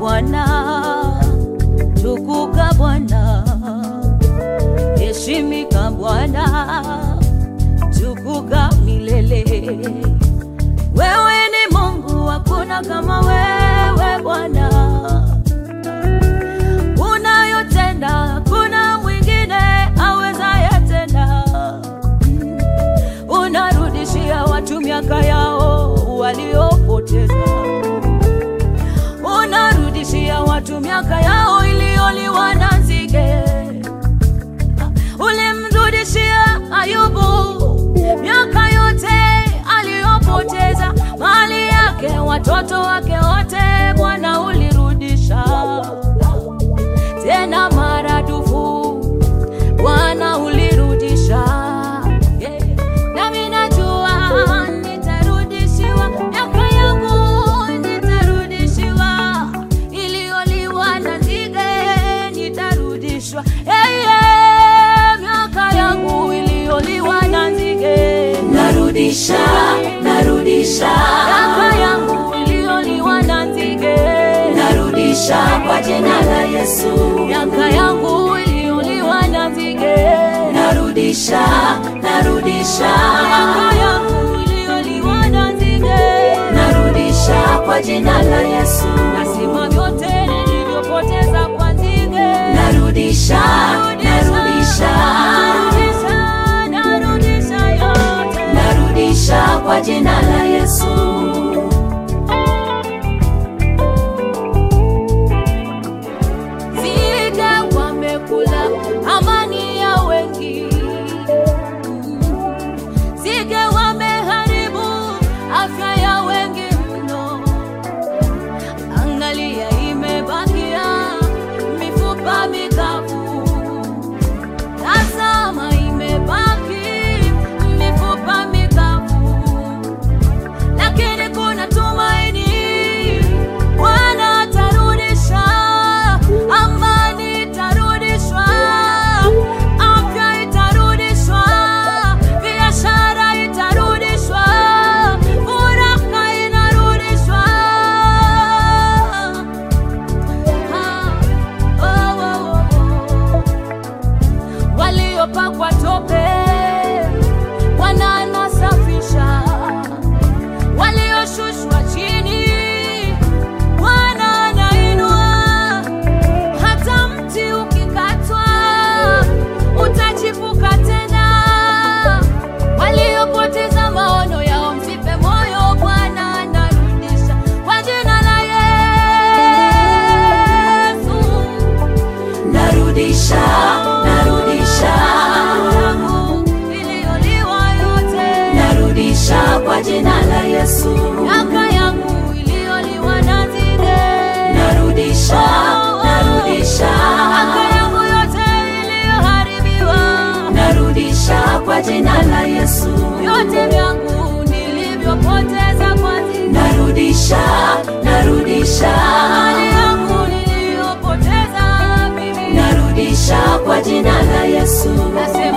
Bwana, tukuka Bwana, heshimika Bwana, tukuka milele. Wewe ni Mungu, hakuna kama wewe Bwana, unayotenda hakuna mwingine awezaye tena. Unarudishia watu miaka yao waliopoteza unarudishia watu miaka yao iliyoliwa na nzige. Ulimrudishia Ayubu miaka yote aliyopoteza, mali yake, watoto wake wote, Bwana ulirudisha tena maradufu, Bwana ulirudisha. Yeah. Nami najua nitarudishiwa miaka yangu, nitarudishiwa iliyoliwa na nzige, nitarudishwa hey, yeah. miaka yangu iliyoliwa na nzige, narudisha narudisha miaka yangu iliyoliwa na nzige, narudisha kwa jina la Yesu miaka yangu iliyoliwa na nzige, narudisha narudisha miaka yangu iliyoliwa na nzige narudisha kwa jina la Yesu nasima vyote nilivyopoteza kwa nzige, narudisha narudisha narudisha, narudisha yote. narudisha kwa jina la Yesu Nzige wamekula amani ya wengi, nzige wameharibu afya ya wengi mno. Angalia, imebakia mifupa mikavu. Tazama, imebaki mifupa mikavu, lakini kuna tumaini. Bwana atarudisha, amani itarudishwa, afya itarudishwa, biashara itarudishwa, furaha inarudishwa. Ah, oh, oh, oh. Waliopakwa tope Bwana anasafisha, walioshushwa chini Bwana anainua. Hata mti ukikatwa utachipuka tena. Waliopoteza maono yao msife moyo, Bwana anarudisha kwa jina la Yesu. narudisha narudisha Yangu iliyoliwa yote, narudisha kwa jina la Yesu miaka yangu iliyoliwa na nzige, narudisha narudisha miaka yangu yote iliyoharibiwa, narudisha kwa jina la Yesu vyote vyangu nilivyopoteza kwa nzige, narudisha narudisha mali yangu niliyopoteza mimi, narudisha kwa jina la Yesu nasema